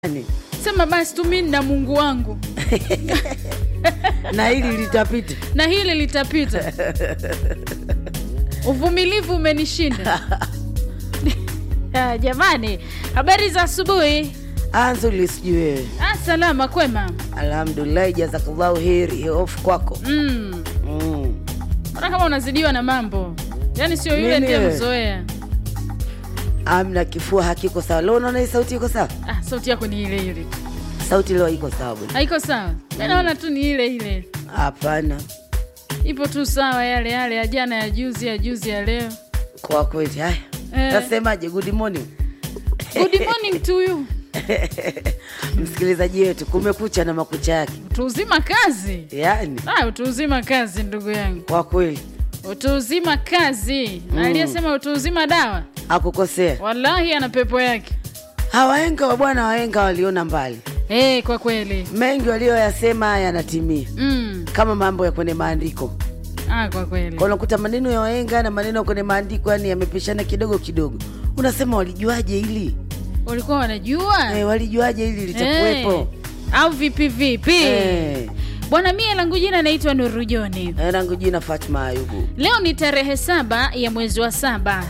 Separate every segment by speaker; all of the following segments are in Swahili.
Speaker 1: Yaani,
Speaker 2: sema basi tu mimi na mungu wangu
Speaker 1: na hili litapita.
Speaker 2: na hili litapita uvumilivu umenishinda Ah, jamani habari za asubuhi
Speaker 1: Anzuli, sijui wewe.
Speaker 2: ah, salama kwema
Speaker 1: Alhamdulillah, jazakallahu heri, hofu kwako.
Speaker 2: mm.
Speaker 1: Mm.
Speaker 2: Mbona kama unazidiwa na mambo yaani sio yule
Speaker 1: Mimi
Speaker 2: ndiye
Speaker 1: wewe?
Speaker 2: mzoea
Speaker 1: Amna, kifua hakiko sawa. Leo unaona hii sauti iko sawa?
Speaker 2: ah, sauti yako ni ile ile
Speaker 1: Sauti leo iko sawa bwana?
Speaker 2: haiko sawa Mi naona tu ni ile ile
Speaker 1: Hapana,
Speaker 2: ipo tu sawa yale yale ya jana ya juzi ya juzi ya leo
Speaker 1: kwa kweli. Haya,
Speaker 2: Eh.
Speaker 1: nasemaje? Good morning
Speaker 2: good morning to you
Speaker 1: msikilizaji wetu, kumekucha na makucha yake,
Speaker 2: utuuzima kazi
Speaker 1: yaani
Speaker 2: ah, utuuzima kazi ndugu yangu
Speaker 1: kwa kweli
Speaker 2: utuuzima kazi na aliyesema utuuzima dawa
Speaker 1: akukosea.
Speaker 2: wallahi ana pepo yake
Speaker 1: Hawaenga wa bwana, waenga waliona mbali,
Speaker 2: hey, kwa kweli
Speaker 1: mengi walioyasema yanatimia,
Speaker 2: mm.
Speaker 1: kama mambo ya kwenye maandiko.
Speaker 2: ah, kwa kweli
Speaker 1: Kwa unakuta maneno ya waenga na maneno ya kwenye maandiko yani yamepishana kidogo kidogo, unasema walijuaje hili
Speaker 2: walikuwa wanajua
Speaker 1: eh, walijuaje hili litakuwepo
Speaker 2: Eh, au vipi vipi
Speaker 1: Eh.
Speaker 2: bwana mie langu jina naitwa nuru joni
Speaker 1: Eh, rangu jina Fatma Ayubu.
Speaker 2: leo ni tarehe saba ya mwezi wa saba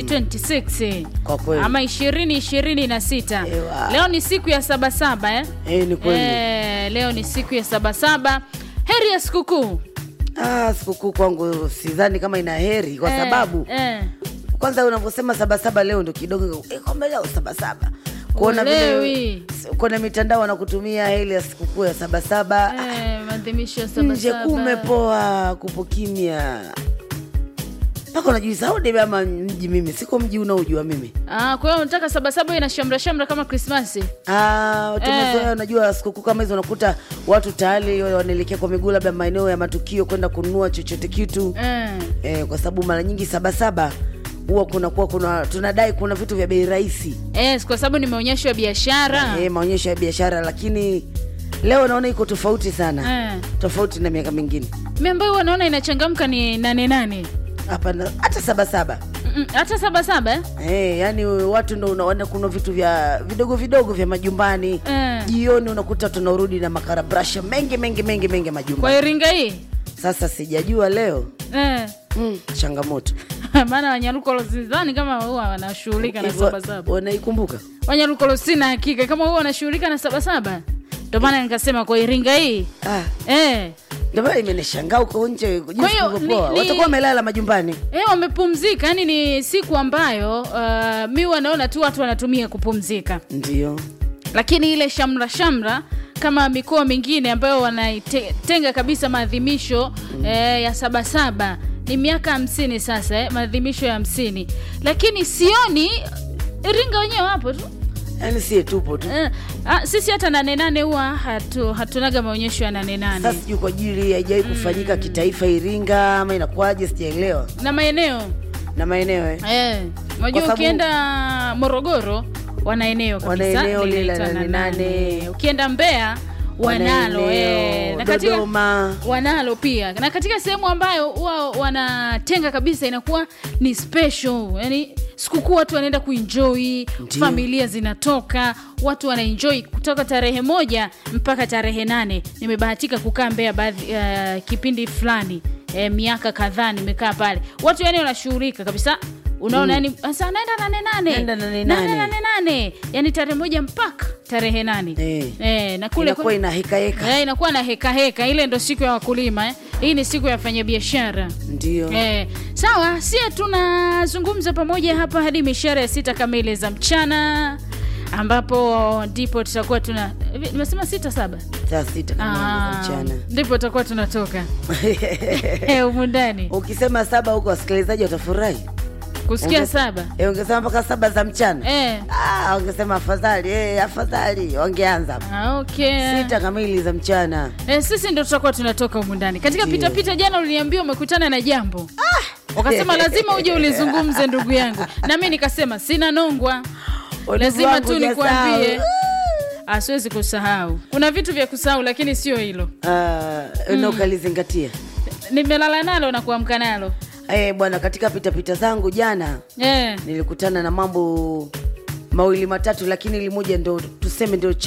Speaker 2: 2026
Speaker 1: Kwa kweli
Speaker 2: ama ishirini ishirini na sita
Speaker 1: Ewa.
Speaker 2: leo ni siku ya sabasaba eh?
Speaker 1: eh, ni kweli
Speaker 2: Eh, leo ni siku ya sabasaba heri ya sikukuu
Speaker 1: ah, sikukuu kwangu sidhani kama ina heri kwa
Speaker 2: Eh,
Speaker 1: sababu
Speaker 2: eh.
Speaker 1: kwanza unavyosema sabasaba leo ndo kidogo eh, kwamba leo sabasaba kuona
Speaker 2: Uelewi.
Speaker 1: vile kwenye mitandao wanakutumia heli ya sikukuu ya sabasaba
Speaker 2: Eh, maadhimisho ya
Speaker 1: nje
Speaker 2: sabasaba
Speaker 1: kumepoa kupo kimya mpaka unajuisa au debe ama mji mimi siko mji unaojua mimi
Speaker 2: Ah, kwa hiyo unataka sabasaba ina shamra shamra kama krismasi
Speaker 1: Ah, tumezoea unajua sikukuu kama hizo unakuta watu tayari wanaelekea kwa miguu labda maeneo ya matukio kwenda kununua chochote kitu
Speaker 2: eh.
Speaker 1: eh, kwa sababu mara nyingi sabasaba huwa kunakuwa kuna tunadai kuna vitu vya bei rahisi
Speaker 2: Eh, kwa sababu ni maonyesho ya biashara
Speaker 1: eh, maonyesho ya biashara lakini leo naona iko tofauti sana
Speaker 2: eh.
Speaker 1: tofauti na miaka mingine
Speaker 2: mi ambayo wanaona inachangamka ni nane nane
Speaker 1: hapana hata sabasaba
Speaker 2: Mm, hata sabasaba eh?
Speaker 1: Eh, yani watu ndo unaona kuna vitu vya vidogo vidogo vya majumbani
Speaker 2: Eh.
Speaker 1: jioni unakuta tunarudi na makarabrasha mengi mengi mengi mengi
Speaker 2: kwa
Speaker 1: majumbani
Speaker 2: iringa hii
Speaker 1: sasa sijajua leo
Speaker 2: eh.
Speaker 1: mm, changamoto
Speaker 2: maana wanyarukolo sidhani kama huwa wanashughulika na
Speaker 1: Hivyo,
Speaker 2: sabasaba
Speaker 1: wanaikumbuka
Speaker 2: wanyarukolo sina hakika kama huwa wanashughulika na sabasaba ndio maana nikasema kwa iringa hii
Speaker 1: ah,
Speaker 2: eh.
Speaker 1: ndio maana imenishangaa huko nje
Speaker 2: Kwa
Speaker 1: jinsi
Speaker 2: hiyo,
Speaker 1: kulivyopoa.
Speaker 2: ni- ni-
Speaker 1: watakuwa wamelala majumbani
Speaker 2: Eh, wamepumzika yani ni siku ambayo uh, mi wanaona tu watu wanatumia kupumzika
Speaker 1: ndio
Speaker 2: lakini ile shamra shamra kama mikoa mingine ambayo wanaitenga kabisa maadhimisho mm. eh, ya sabasaba ni miaka hamsini sasa eh, maadhimisho ya hamsini lakini sioni iringa wenyewe wapo tu
Speaker 1: yaani sie tupo tu
Speaker 2: eh, ah, sisi hata nane nane huwa hatu, hatunaga maonyesho ya nane
Speaker 1: sasa
Speaker 2: nane
Speaker 1: sijui kwa ajili haijawai kufanyika kitaifa iringa ama inakuwaje sijaelewa
Speaker 2: na maeneo
Speaker 1: na maeneo eh.
Speaker 2: eh, unajua
Speaker 1: sababu-
Speaker 2: ukienda morogoro wana eneo
Speaker 1: Wana
Speaker 2: kabisa
Speaker 1: eneo lile la
Speaker 2: linaitwa
Speaker 1: nane nane.
Speaker 2: nane. ukienda mbeya wanalo
Speaker 1: Wana
Speaker 2: eh,
Speaker 1: eneo,
Speaker 2: na katika
Speaker 1: dodoma
Speaker 2: wanalo pia na katika sehemu ambayo huwa wanatenga kabisa inakuwa ni special yani sikukuu watu wanaenda kuenjoy
Speaker 1: Ndiyo.
Speaker 2: familia zinatoka watu wanaenjoy kutoka tarehe moja mpaka tarehe nane nimebahatika kukaa mbea baadhi uh, kipindi fulani eh, miaka kadhaa nimekaa pale watu yani wanashughulika kabisa unaona yani sasa naenda nane nane
Speaker 1: Naenda nane
Speaker 2: Nane
Speaker 1: nane.
Speaker 2: nane nane yani tarehe moja mpaka tarehe nane
Speaker 1: Eh.
Speaker 2: Eh, na kule
Speaker 1: inakuwa ina heka heka
Speaker 2: Eh, inakuwa na heka heka ile ndo siku ya wakulima eh. hii ni siku ya wafanyabiashara
Speaker 1: ndio
Speaker 2: eh, sawa sie tunazungumza pamoja hapa hadi mishara ya sita kamili za mchana ambapo ndipo tutakuwa tuna hivi, nimesema sita saba
Speaker 1: saa sita kamili
Speaker 2: Ah,
Speaker 1: za mchana
Speaker 2: ndipo tutakuwa tunatoka Eh, humu ndani
Speaker 1: ukisema saba huko wasikilizaji watafurahi
Speaker 2: kusikia
Speaker 1: Ongeza-
Speaker 2: saba
Speaker 1: Eh, ungesema mpaka saba za mchana
Speaker 2: eh.
Speaker 1: ah, ungesema afadhali eh, afadhali wangeanza hapo.
Speaker 2: ah, okay.
Speaker 1: sita kamili za mchana
Speaker 2: Eh, sisi ndo tutakuwa tunatoka humu ndani katika
Speaker 1: Ndio.
Speaker 2: pitapita jana uliniambia umekutana na jambo ukasema lazima uje ulizungumze ndugu yangu na mi nikasema sina nongwa
Speaker 1: Ulivu
Speaker 2: lazima
Speaker 1: wangu
Speaker 2: tu
Speaker 1: hujasahau.
Speaker 2: nikwambie Ah, siwezi kusahau kuna vitu vya kusahau lakini sio hilo
Speaker 1: Ah, na ukalizingatia
Speaker 2: nimelala nalo na kuamka nalo
Speaker 1: eh, bwana katika pitapita zangu jana
Speaker 2: eh.
Speaker 1: nilikutana na mambo mawili matatu lakini ili moja ndo tuseme ndio